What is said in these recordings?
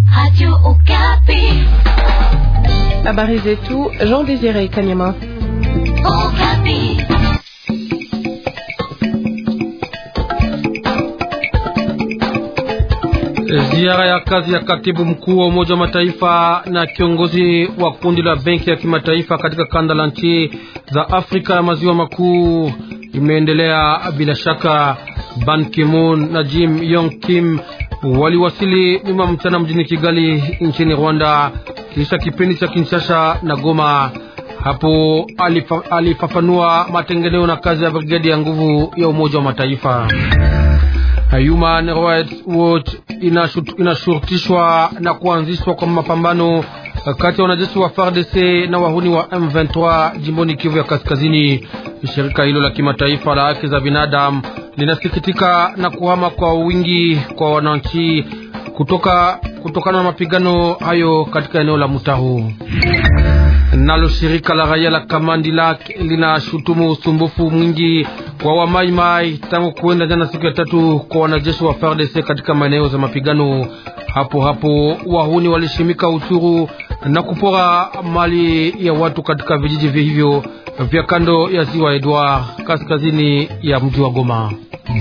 Habari zetu Jean Désiré Kanyama. Ziara ya kazi ya katibu mkuu wa Umoja wa Mataifa na kiongozi wa kundi la benki ya kimataifa katika kanda la nchi za Afrika ya maziwa makuu imeendelea bila shaka. Ban Ki-moon na Jim Yong Kim waliwasili nyuma mchana mjini Kigali nchini Rwanda kisha kipindi cha Kinshasa na Goma. Hapo alifa, alifafanua matengeneo na kazi ya brigedi ya nguvu ya Umoja wa Mataifa. Human Rights Watch inashurutishwa na kuanzishwa kwa mapambano kati ya wanajeshi wa FARDC na wahuni wa M23 jimboni Kivu ya Kaskazini. Shirika hilo la kimataifa la haki za binadamu linasikitika na kuhama kwa wingi kwa wananchi kutoka kutokana na mapigano hayo katika eneo la Mutahu. Nalo shirika la raia la Kamandi Lak linashutumu usumbufu mwingi wa wamaimai tangu kuenda jana siku ya tatu kwa wanajeshi wa FARDC katika maeneo za mapigano. Hapo hapo wahuni walishimika uchuru na kupora mali ya watu katika vijiji hivyo vya kando ya ziwa Edward kaskazini ya mji wa Goma.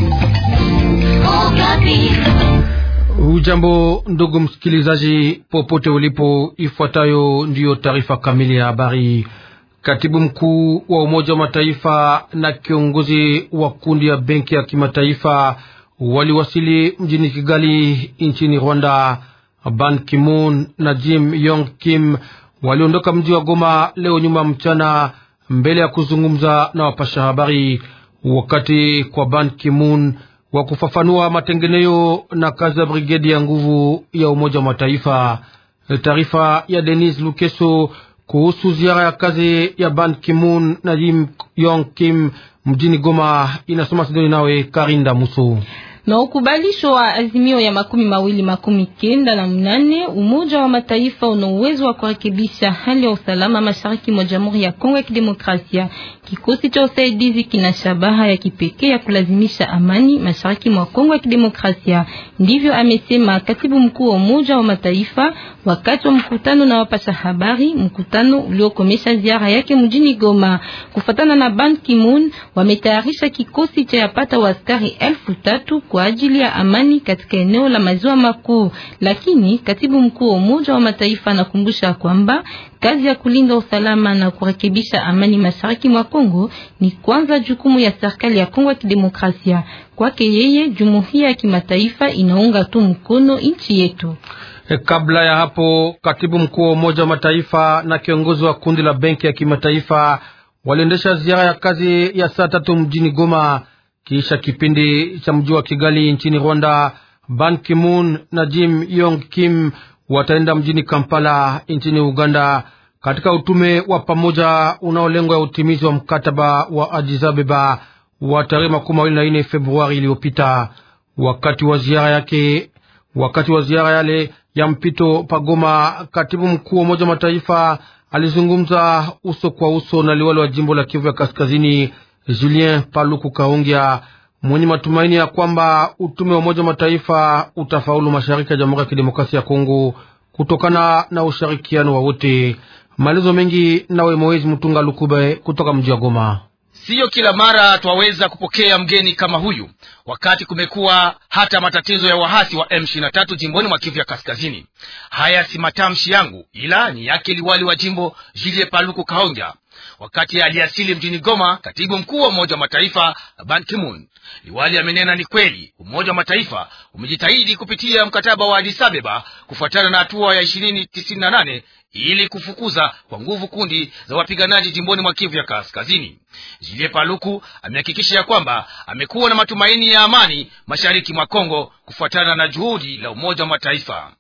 Ujambo ndugu msikilizaji, popote ulipo, ifuatayo ndiyo taarifa kamili ya habari. Katibu mkuu wa Umoja wa Mataifa na kiongozi wa kundi ya benki ya kimataifa waliwasili mjini Kigali nchini Rwanda. Ban Ki-moon na Jim Yong Kim waliondoka mji wa Goma leo nyuma mchana, mbele ya kuzungumza na wapasha habari, wakati kwa Ban Ki-moon wa kufafanua matengenezo na kazi ya brigedi ya nguvu ya Umoja wa Mataifa. Taarifa ya Denis Lukeso kuhusu ziara ya kazi ya Ban Ki-moon na Jim Yong Kim mjini Goma inasoma Sidoni nawe Karinda Muso na ukubalisho wa azimio ya makumi mawili makumi kenda na mnane Umoja wa Mataifa una uwezo wa kurekebisha hali ya usalama mashariki mwa Jamhuri ya Kongo ya Kidemokrasia. Kikosi cha usaidizi kina shabaha ya kipekee ya kulazimisha amani mashariki mwa Kongo ya Kidemokrasia. Ndivyo amesema katibu mkuu wa Umoja wa Mataifa wakati wa mkutano na wapasha habari, mkutano uliokomesha ziara yake mjini Goma. Kufatana na Ban Ki-moon, wametayarisha kikosi cha yapata wa askari elfu tatu kwa ajili ya amani katika eneo la maziwa makuu, lakini katibu mkuu wa Umoja wa Mataifa anakumbusha kwamba kazi ya kulinda usalama na kurekebisha amani mashariki mwa Kongo ni kwanza jukumu ya serikali ya Kongo ya Kidemokrasia. Kwake yeye, jumuiya ya kimataifa inaunga tu mkono nchi yetu. Kabla ya hapo, katibu mkuu wa Umoja wa Mataifa na kiongozi wa kundi la benki ya kimataifa waliendesha ziara ya kazi ya saa tatu mjini Goma kisha kipindi cha mji wa Kigali nchini Rwanda. Ban Ki-moon na Jim Yong Kim wataenda mjini Kampala nchini Uganda katika utume wa pamoja unaolengwa ya utimizi wa mkataba wa Addis Ababa wa tarehe makumi mawili na nne Februari iliyopita. Wakati wa ziara yake, wakati wa ziara yale ya mpito pagoma, katibu mkuu wa Umoja wa Mataifa alizungumza uso kwa uso na liwali wa jimbo la Kivu ya Kaskazini Julien Paluku Kaongea mwenye matumaini ya kwamba utume wa Umoja wa Mataifa utafaulu mashariki ya Jamhuri ya Kidemokrasia ya Kongo kutokana na ushirikiano wa wote. Maelezo mengi nawe Moezi Mtunga Lukube kutoka mji wa Goma. Siyo kila mara twaweza kupokea mgeni kama huyu, wakati kumekuwa hata matatizo ya wahasi wa M23 jimboni mwa Kivu ya Kaskazini. Haya si matamshi yangu, ila ni yake liwali wa jimbo Julie Paluku Kaonga wakati aliasili mjini Goma. Katibu mkuu wa Umoja wa Mataifa Ban Ki-moon, liwali amenena ni kweli Umoja wa Mataifa umejitahidi kupitia mkataba wa Addis Ababa kufuatana na hatua ya ishirini tisini na nane ili kufukuza kwa nguvu kundi za wapiganaji jimboni mwa Kivu ya Kaskazini. Jilie Paluku amehakikisha ya kwamba amekuwa na matumaini ya amani mashariki mwa Kongo kufuatana na juhudi la Umoja wa Mataifa.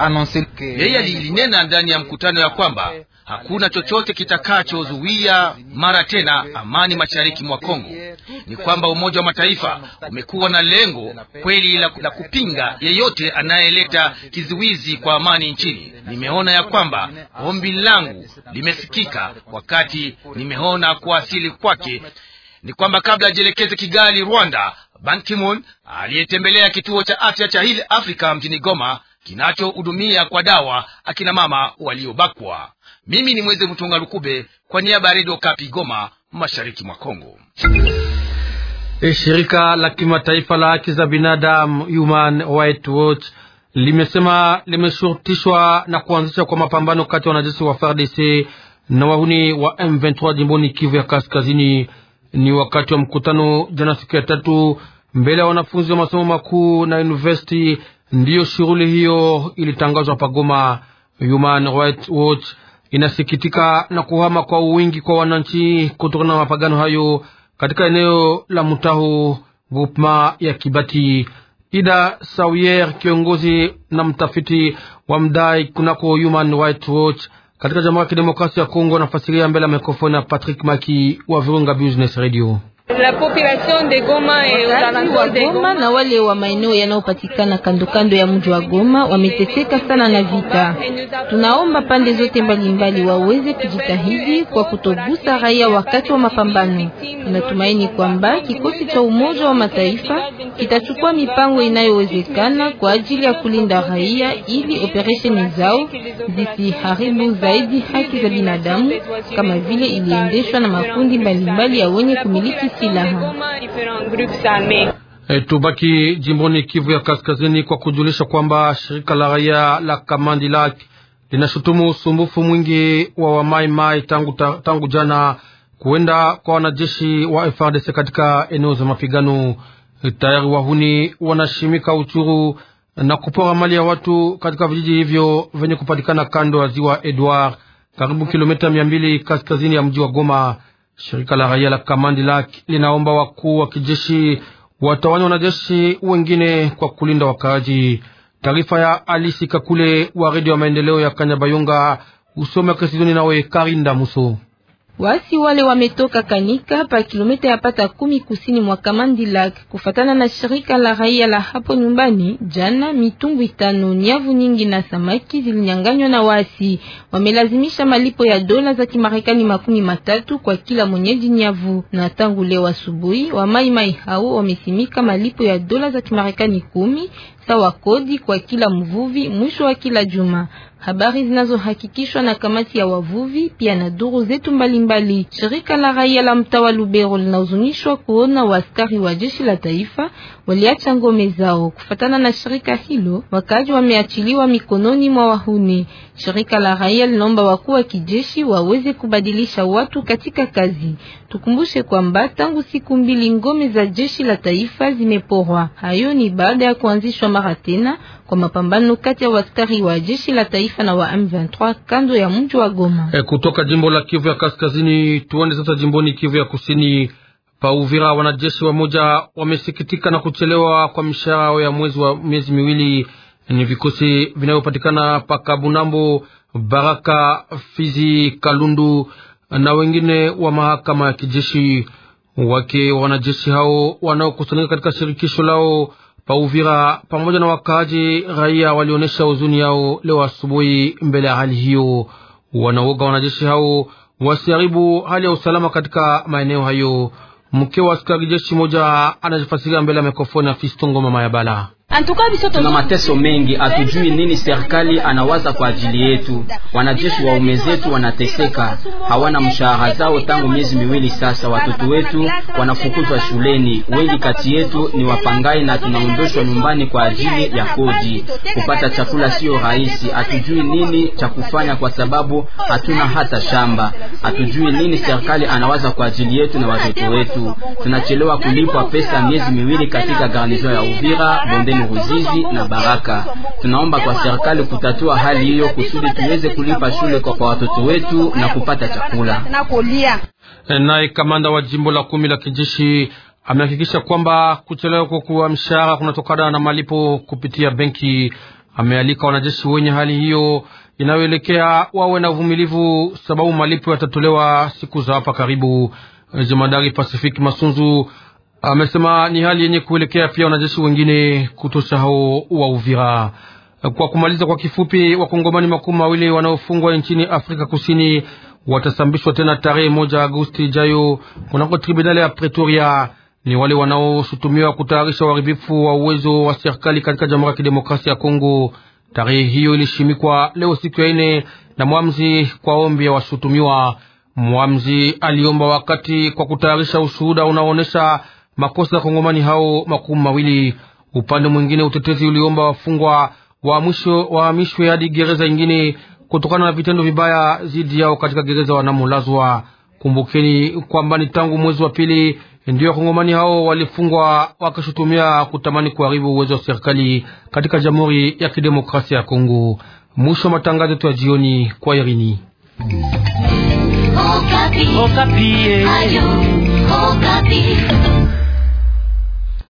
Yeye alilinena ndani ya mkutano ya kwamba hakuna chochote kitakachozuia mara tena amani mashariki mwa Kongo. Ni kwamba Umoja wa Mataifa umekuwa na lengo kweli la, la kupinga yeyote anayeleta kizuizi kwa amani nchini. Nimeona ya kwamba ombi langu limesikika wakati nimeona kuasili kwake. Ni kwamba kabla ajielekeze Kigali, Rwanda, Ban Ki-moon aliyetembelea kituo cha afya cha Hill Africa mjini Goma kinachohudumia kwa dawa akina mama waliobakwa. Mimi ni Mweze Mtunga Lukube kwa niaba ya Redio Kapi Goma, mashariki mwa Kongo. E, shirika la kimataifa la haki za binadamu Human Rights Watch limesema limeshurutishwa na kuanzisha kwa mapambano kati ya wanajeshi wa FARDC na wahuni wa M23 jimboni Kivu ya Kaskazini. Ni wakati wa mkutano jana siku ya tatu mbele ya wanafunzi wa masomo makuu na university, ndiyo shughuli hiyo ilitangazwa pagoma. Human Rights Watch inasikitika na kuhama kwa uwingi kwa wananchi kutokana na mapagano hayo katika eneo la Mutahu groupema ya Kibati. Ida Sawier, kiongozi na mtafiti wa mdai kunako Human Rights Watch katika Jamhuri ya Kidemokrasia ya Kongo, anafasiria mbele ya mikrofoni ya Patrick Maki wa Virunga Business Radio. La population de Goma et wa Goma na wale wa maeneo yanayopatikana kando kando ya mji wa Goma wameteseka sana na vita. Tunaomba pande zote mbalimbali waweze kujitahidi kwa kutogusa raia wakati wa mapambano. Tunatumaini kwamba kikosi cha Umoja wa Mataifa kitachukua mipango inayowezekana kwa ajili ya kulinda raia ili operesheni zao zisiharibu zaidi haki za binadamu kama vile iliendeshwa na makundi mbalimbali ya wenye kumiliki silaha. E, tubaki jimboni Kivu ya Kaskazini kwa kujulisha kwamba shirika la raia la Kamandi Lak linashutumu usumbufu mwingi wa wamaimai tangu, ta, tangu jana kuenda kwa wanajeshi wa FARDC katika eneo za mapigano. E, tayari wahuni wanashimika uchuru na kupora mali ya watu katika vijiji hivyo vyenye kupatikana kando ya ziwa Edward, karibu kilomita mia mbili kaskazini ya mji wa Goma. Shirika la raia la Kamandi Lak linaomba wakuu wa kijeshi watawanya wanajeshi wengine kwa kulinda wakaaji. Taarifa ya Alisi Kakule wa redio ya maendeleo ya Kanyabayonga, usome Kesidoni nawe Karinda Muso. Wasi wale wametoka Kanika pa kilomita ya pata kumi kusini mwa Kamandi Lak. Kufatana na shirika la raia la hapo nyumbani, jana mitumbu tano, nyavu nyingi na samaki zilinyanganywa na wasi. Wamelazimisha malipo ya dola za Kimarekani makumi matatu kwa kila mwenyeji nyavu, na tangu leo asubuhi wa mai mai hao wamesimika malipo ya dola za Kimarekani kumi sawa kodi kwa kila mvuvi mwisho wa kila juma. Habari zinazohakikishwa na kamati ya wavuvi pia na duru zetu mbalimbali. Shirika la raia la mtaa wa Lubero linahuzunishwa kuona waaskari wa jeshi la taifa waliacha ngome zao. Kufatana na shirika hilo, wakaji wameachiliwa mikononi mwa wahuni. Shirika la raia linaomba wakuu wa kijeshi waweze kubadilisha watu katika kazi. Tukumbushe kwamba tangu siku mbili ngome za jeshi la taifa zimeporwa. Hayo ni baada ya kuanzishwa mara tena kwa mapambano kati ya waskari wa jeshi la taifa na wa M23 kando ya mji wa Goma. E, kutoka jimbo la Kivu ya Kaskazini tuende sasa jimboni Kivu ya Kusini. Pa Uvira, wanajeshi wa moja wamesikitika na kuchelewa kwa mishahara ya mwezi wa miezi miwili. Ni vikosi vinavyopatikana pa Kabunambo, Baraka, Fizi, Kalundu na wengine wa mahakama ya kijeshi. Wake wa wanajeshi hao wanaokusanyika katika shirikisho lao pa Uvira pamoja na wakaaji raia walionyesha huzuni yao leo asubuhi mbele ya hali hiyo. Wanaoga wanajeshi hao wasiharibu hali ya usalama katika maeneo hayo. Mke wa askari jeshi moja anajifasiria mbele ya mikrofoni ya Fistongo mama ya Bala. Tuna mateso mengi, hatujui nini serikali anawaza kwa ajili yetu. Wanajeshi waume zetu wanateseka, hawana mshahara zao tangu miezi miwili sasa. Watoto wetu wanafukuzwa shuleni, wengi kati yetu ni wapangai na tunaondoshwa nyumbani kwa ajili ya kodi. Kupata chakula siyo rahisi, hatujui nini cha kufanya kwa sababu hatuna hata shamba. Hatujui nini serikali anawaza kwa ajili yetu na watoto wetu. Tunachelewa kulipwa pesa miezi miwili katika garnizon ya Uvira, bondeni Ruzizi na Baraka. Tunaomba kwa serikali kutatua hali hiyo kusudi tuweze kulipa shule kwa, kwa watoto wetu na kupata chakula. Naye kamanda wa jimbo la kumi la kijeshi amehakikisha kwamba kuchelewa kwa mshahara kunatokana na malipo kupitia benki. Amealika wanajeshi wenye hali hiyo inayoelekea wawe na uvumilivu, sababu malipo yatatolewa siku za hapa karibu. Jemadari Pasifiki Masunzu amesema ni hali yenye kuelekea pia wanajeshi wengine kutosha hao wa Uvira. Kwa kumaliza kwa kifupi, wakongomani makumi mawili wanaofungwa nchini Afrika Kusini watasambishwa tena tarehe moja Agosti ijayo kunako tribunali ya Pretoria. Ni wale wanaoshutumiwa kutayarisha uharibifu wa uwezo wa serikali katika Jamhuri ya Kidemokrasia ya Kongo. Tarehe hiyo ilishimikwa leo siku ya ine na mwamzi kwa ombi ya washutumiwa. Mwamzi aliomba wakati kwa kutayarisha ushuhuda unaoonyesha makosa ya kongomani hao makumi mawili. Upande mwingine, utetezi uliomba wafungwa wahamishwe hadi gereza ingine kutokana na vitendo vibaya dhidi yao katika gereza wanamolazwa. Kumbukeni kwamba ni tangu mwezi wa pili ndio wakongomani hao walifungwa wakishutumia kutamani kuharibu uwezo wa serikali katika Jamhuri ya Kidemokrasia ya Kongo. Mwisho wa matangazo yetu ya jioni kwa Irini. Okapi. Okapi. Ayo, Okapi.